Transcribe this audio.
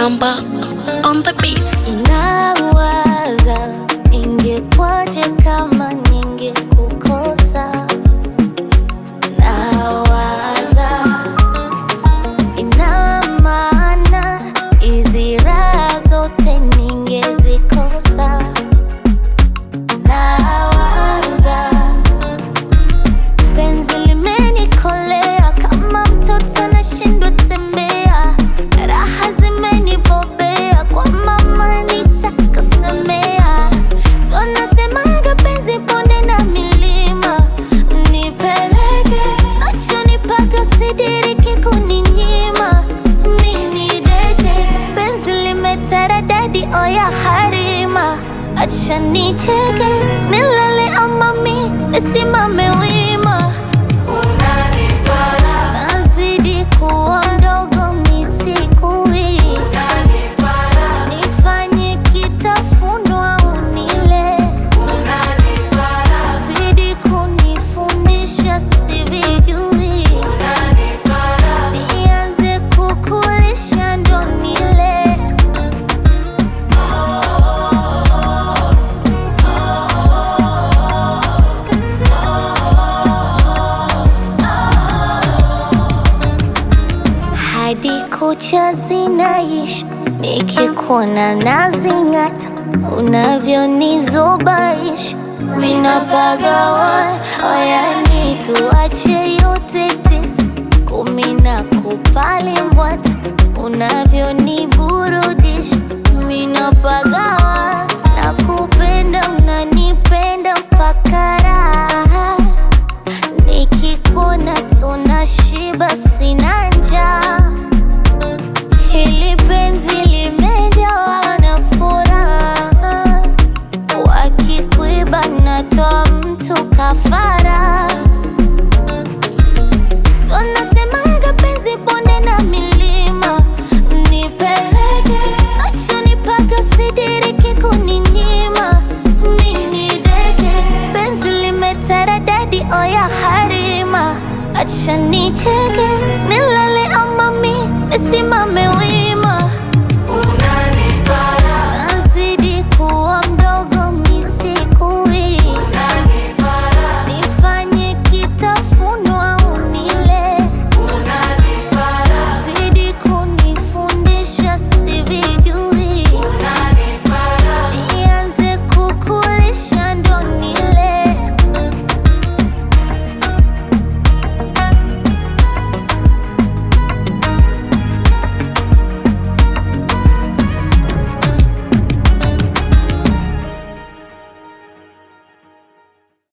Amba on the beats. Nawaza ingekwaje kama ningekukosa. Nawaza ina maana hizi raha zote ningezikosa. Nawaza penzi limenikolea kama mtoto nashindwa tembea, raha zimenibobea kwa mama nitakasemea. So nasemaga penzi bonde na milima, nipeleke nachonipaka sidiriki kuninyima. Mini deke penzi limeteredadi oya harima, acha nicheke nilale ama mi nisimame wima. Nazidi kuwa mdogo misikui, nifanye kitafunwa unile, zidi kunifundisha sivijui, nianze kukulisha ndo nile. hadi kucha zinaishi, nikikuona nazing'ata, unavyonizubaisha minapagawa. Oyani tuache yote tisa, kumi na kupali mbwata, unavyoniburudisha minapagawa. Nakupenda, unanipenda mpaka raha nikikuona tunashiba, sina njaa. Hili penzi limejawa na furaha, wakikuiba natoa mtu kafara. So nasemaga penzi bonde na milima, nipeleke nachonipaka sidiriki kuninyima. Mini deke penzi limeteredadi oya harima, acha nicheke nilale ama mi nisimame wima.